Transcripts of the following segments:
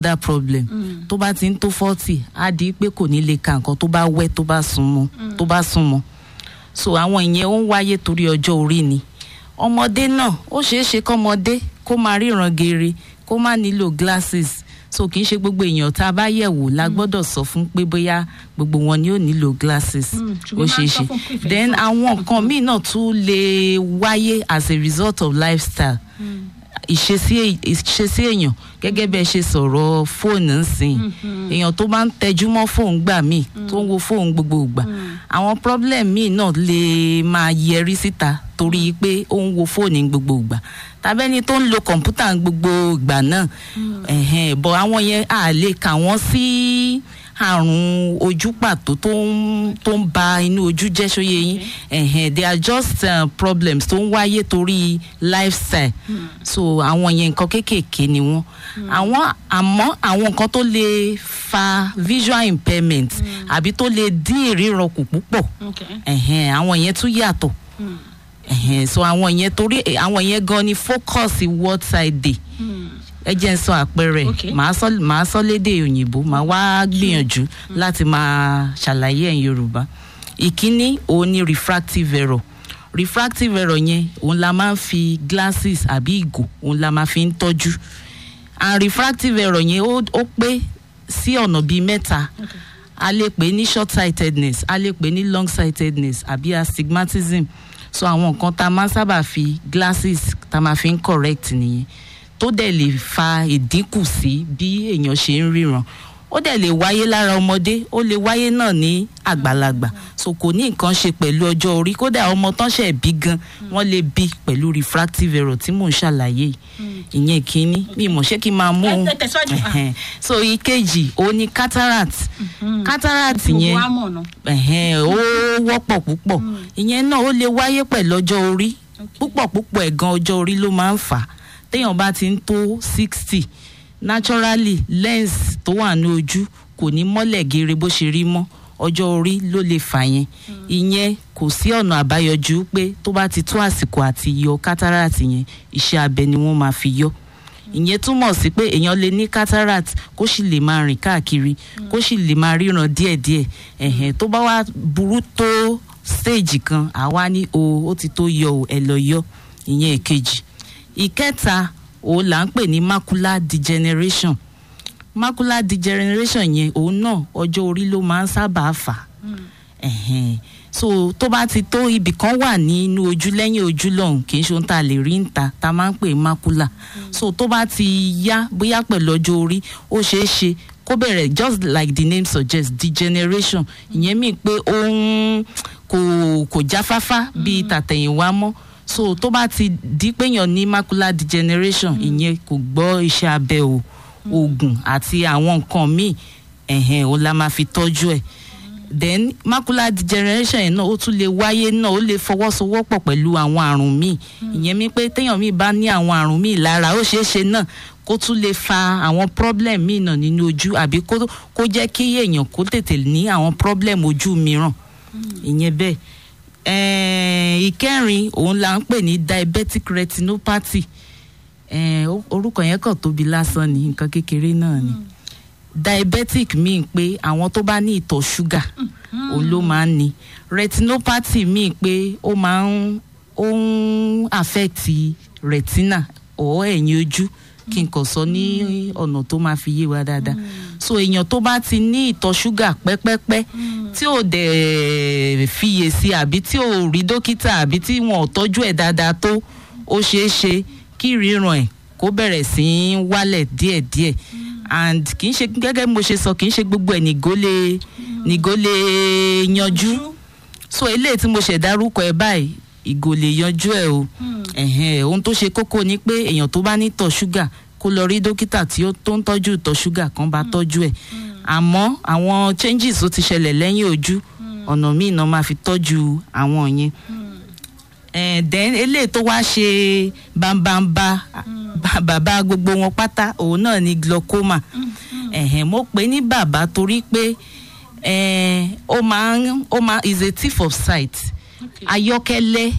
that problem tó bá ti ń tó forty á di pé kò ní lè ka nǹkan tó bá wẹ́ tó bá súnmọ́ tó bá súnmọ́ so àwọn ìyẹn ó ń wáyé torí ọjọ́ orí ni ọmọdé náà ó ṣeé ṣe kọ́mọdé kó máa ríran geere kó má nílò glasses so kì í ṣe gbogbo èèyàn tá a bá yẹ̀ wò la gbọ́dọ̀ sọ fún pé bóyá gbogbo wọn ni ó nílò glasses Mm, ó ṣùgbọ́n ṣeé máa ń sọ ṣe fún pé ìfẹ́ then sọ- àwọn nǹkan míì náà tún lè wáyé as a result of lifestyle ìṣesí ìṣesí èèyàn gẹ́gẹ́ bẹ́ẹ̀ ṣe sọ̀rọ̀ fóònù ńsìn èèyàn tó máa ń tẹjú mọ́ fóònù gbà míì tó ń wo fóònù gbogbo ìgbà àwọn problem míì náà lè máa yẹrí síta torí pé ó ń wo fóònù ní gbogbo ìgbà tàbẹ́ni tó ń lo kọ̀ǹpútà ní gbogbo ìgbà náà ẹ̀hẹ́n, bọ̀ àwọn yẹn à lè kà wọ́n sí àrùn ojú pàtó tó ń tó ń ba inú ojú jẹ́ ṣóyè yín ẹ̀hẹ́n, they are just uh, problems tó ń wáyé torí lifestyle so àwọn yẹn nǹkan kéékèèké ni wọ́n àwọn àmọ́ àwọn nǹkan tó lè fa visual impairment àbí tó lè dín ìríran kù púpọ̀ Okay. ẹ̀hẹ́n, àwọn yẹn tún yàtọ̀ ẹ̀hẹ́n, so àwọn yẹn torí àwọn yẹn gan ni focus word side day ẹ jẹ́ ń sọ àpẹẹrẹ Okay. màá sọ màá sọ lédè òyìnbó màá wá gbìyànjú láti máa ṣàlàyé ẹ̀ yorùbá ìkíní òun ni refractive error refractive error yẹn òun la máa ń fi glasses àbí ìgò òun la máa fi ń tọ́jú and refractive error yẹn ó ó pé sí ọ̀nà bíi mẹ́ta a lè pè ní short sightedness a lè pè ní long sightedness àbí astigmatism so àwọn nǹkan tá a máa ń sábà fi glasses tá a máa fi ń correct nìyẹn tó dẹ̀ lè fa ìdínkù sí bí èèyàn ṣe ń ríran ó dẹ̀ lè wáyé lára ọmọdé ó lè wáyé náà ní àgbàlagbà so kò ní nǹkan ṣe pẹ̀lú ọjọ́ orí kódà ọmọ tán ṣẹ̀ bí gan wọ́n lè bí pẹ̀lú refractive error tí mò ń ṣàlàyé yìí ìyẹn kínní mi mọ̀ ṣé kí n máa mú Ẹ- un ẹ tẹ̀síwájú. Ah. Ẹ̀hẹ̀n. so ìkejì òun ni cataract cataract Gbogbo yẹn wa mọ̀ náà. ẹ̀hẹ́n, ó wọ́pọ̀ púpọ̀ ìyẹn náà ó lè wáyé pẹ̀lú ọjọ́ orí púpọ̀ púpọ̀ ẹ̀gan ọjọ́ orí ló máa ń fà á téèyàn bá ti ń tó sixty naturally lens tó wà ní ojú kò ní mọ́lẹ̀ geere bó ṣe rí mọ́ ọjọ́ orí ló lè fà yẹn ìyẹn kò sí ọ̀nà àbáyọjú pé tó bá ti tó àsìkò àti yọ cataract yẹn iṣẹ́ abẹ ni wọ́n máa fi yọ ìyẹn túmọ̀ sí pé èèyàn lè ní cataract kó sì lè máa rìn káàkiri kó sì lè máa ríran díẹ̀díẹ̀ ẹ̀hẹ̀n tó bá wá burú tó stage kan àwa ní o ó ti tó yọ o ẹ lọ yọ ìyẹn èkejì ìkẹta òun là ń pè ní macular degeneration macular degeneration yẹn òun náà ọjọ́ orí ló máa ń sábà fà á ẹ̀hẹ̀n. so tó bá ti tó ibì kan wà nínú ojú lẹ́yìn ojú lọ́hùn kì í ṣe ohun tá a lè rí níta tá a máa ń pè macula so tó bá ti yá bóyá pẹ̀lú ọjọ́ orí ó ṣeé ṣe kó bẹ̀rẹ̀ just like the name suggests degeneration ìyẹn mí pé ó ń kò kò jáfáfá bíi tàtẹ̀yìnwá mọ́ so tó bá ti di péyàn ní macular degeneration ìyẹn kò gbọ́ iṣẹ́ abẹ o oògùn àti àwọn nǹkan míì ẹ̀hẹ̀n o la máa fi tọ́jú ẹ̀ then macular degeneration yẹn náà ó tún lè wáyé náà ó lè fọwọ́sowọ́pọ̀ pẹ̀lú àwọn àrùn míì ìyẹn mi pé téèyàn míì bá ní àwọn àrùn míì lára ó ṣeé ṣe náà kó tún lè fa àwọn problem míì náà nínú ojú àbí kó kó jẹ́ kí èèyàn kó tètè ní àwọn problem ojú mìíràn ìyẹn bẹ́ẹ̀ ẹ̀ẹ́n, ìkẹrin òun là ń pè ní diabetic retinopathy ẹ̀ẹ́n, ó- orúkọ yẹn kàn tóbi lásán ni nǹkan kékeré náà ni diabetic mean pé àwọn tó bá ní ìtọ̀ ṣúgà òun ló máa ń ní retinopathy mean pé ó máa ń ó ń affect retina or ẹ̀yìn ojú kí n kàn sọ ní ọ̀nà tó máa fi yé wa dáadáa so èèyàn tó bá ti ní ìtọ̀ ṣúgà pẹ́pẹ́pẹ́ tí ò dẹ̀ fiyèsí àbí tí ò rí dókítà àbí tí wọn ò tọ́jú ẹ̀ dáadáa tó ó ṣeé ṣe kí ríran ẹ̀ kó bẹ̀rẹ̀ sí í wálẹ̀ díẹ̀díẹ̀ and kì í ṣe gẹ́gẹ́ bí mo ṣe sọ kì í ṣe gbogbo ẹ̀ nìgó lè nìgó lè yanjú so eléyìí tí mo ṣẹ̀ dárúkọ ẹ báyìí ìgò lè yanjú ẹ o ẹ̀hẹ́n, ohun tó ṣe kókó ni pé èèyàn tó bá ní tọ̀ ṣúgà kó lọ rí dókítà tí ó tó ń tọ́jú ìtọ̀ ṣúgà kan bá tọ́jú ẹ̀ àmọ́ àwọn changes tó ti ṣẹlẹ̀ lẹ́yìn ojú ọ̀nà míì náà máa fi tọ́jú àwọn yẹn Eh, then eléyìí tó wá ṣe bambamba ba- bàbá gbogbo wọn pátá òun náà ni glaucoma ẹ̀hẹ̀n, mo pè ní bàbá torí pé eh, ó máa ń ó máa is a thief of sight Okay. ayọ́kẹ́lẹ́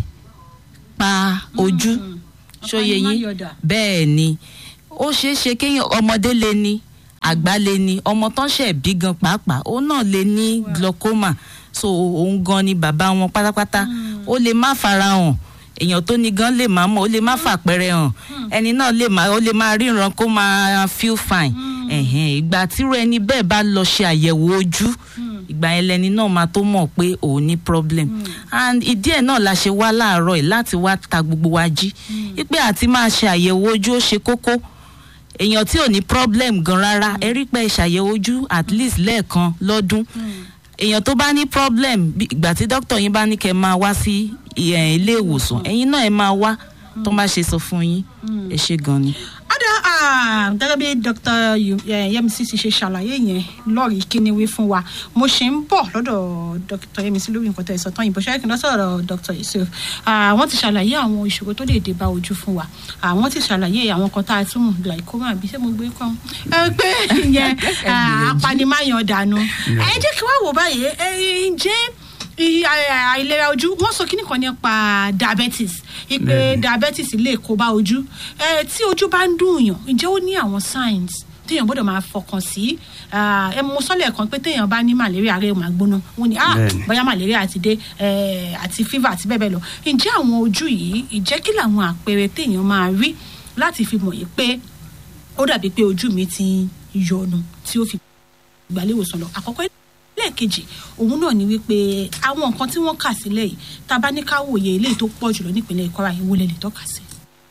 pa ojú ṣóye yín Apanimọ́yọ̀dà. bẹ́ẹ̀ ni ó ṣeé ṣe kéèyàn ọmọdé lè ní àgbà lè ní ọmọ tán ṣẹ̀ bí gan pàápàá òun náà lè ní glaucoma so òun gan ni bàbá wọn pátápátá ó lè má farahàn èèyàn tó ní gan lè má mọ̀ ó lè má fàpẹrẹ hàn ẹni náà lè má ó lè má ríran kó máa feel fine ẹ̀hẹ̀n, ìgbà tíru ẹni bẹ́ẹ̀ bá lọ ṣe àyẹ̀wò ojú ìgbà yẹn lẹni náà máa tó mọ̀ pé òun ní problem and ìdí ẹ̀ náà la ṣe wá láàárọ̀ yìí láti wá ta gbogbo wa jí wípé àti máa ṣe àyẹ̀wò ojú ó ṣe kókó èèyàn tí ò ní problem gan rárá ẹ rí pé ṣàyẹ̀wò ojú at least lẹ́ẹ̀kan lọ́dún èèyàn tó bá ní problem bí- ìgbà tí dókítà yín bá ní kẹ́ máa wá sí ẹ̀, ilé ìwòsàn ẹ̀yin náà ẹ máa wá tó bá ṣe sọ fún yín ẹ ṣe gan ni. ọ̀dà ah, gẹ́gẹ́ bí dr Yu- eh, yemisi ti ṣe ṣàlàyé yẹn lọ́ọ̀rì kíni wí fún wa mo ṣe ń bọ̀ lọ́dọ̀ dr yemisi lórí nǹkan tẹ̀ sọ tán ìbò ṣẹ́yìn kí n lọ sọ̀rọ̀ dr yusuf Ah, wọ́n ti ṣàlàyé àwọn ìṣòro tó lè dé bá ojú fún wa Ah, wọ́n ti ṣàlàyé àwọn kan tá a tún mú glaucoma àbí ṣé mo gbé kàn ẹ pé ìyẹn ah, apanimáyan dànù ẹ jẹ́ kí wọ́n wò báyìí ẹ ǹjẹ́ i- a- àìlera ojú wọn sọ kíní kan nípa diabetes ipe diabetes lè kó bá ojú ẹ tí ojú bá ń dùn yàn ǹjẹ́ ó ní àwọn signs téèyàn gbọ́dọ̀ máa fọkàn sí Ah, ẹ mo sọ́lẹ̀ kan pé téèyàn bá ní malaria rẹ̀ máa gbóná wọn ni ah Bẹ́ẹ̀ni. bóyá malaria ti dé eh, àti fever àti bẹ́ẹ̀ bẹ́ẹ̀ lọ ǹjẹ́ àwọn ojú yìí ǹjẹ́ kí làwọn àpẹẹrẹ téèyàn máa rí láti fi mọ̀ yìí pé ó dàbí pé ojú mi ti ń yọnu tí ó fi ìgbàléwòsàn lọ àkọ́kọ́ lẹ́ẹ̀kejì òun náà ni wípé àwọn nǹkan tí wọ́n kà sílẹ̀ yìí tá a bá ní ká wòye eléyìí tó pọ̀ jùlọ nípìnlẹ̀ Kwara yìí wọlé lè tọ́ka sí.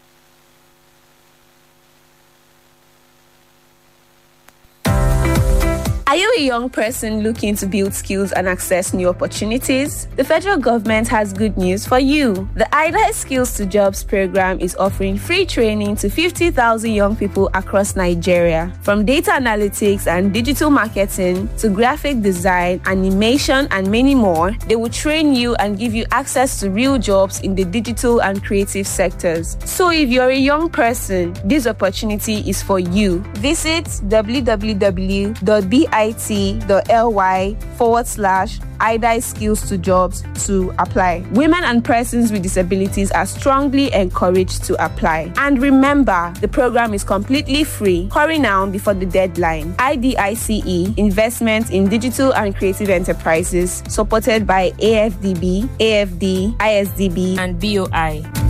Are you a young person looking to build skills and access new opportunities? The federal government has good news for you. The IDA Skills to Jobs program is offering free training to 50,000 young people across Nigeria. From data analytics and digital marketing to graphic design, animation, and many more, they will train you and give you access to real jobs in the digital and creative sectors. So if you're a young person, this opportunity is for you. Visit www.bit.ly forward slash IDI skills to jobs to apply. Women and persons with disabilities are strongly encouraged to apply. And remember, the program is completely free. Hurry now before the deadline. IDICE Investment in Digital and Creative Enterprises, supported by AFDB, AFD, ISDB, and BOI.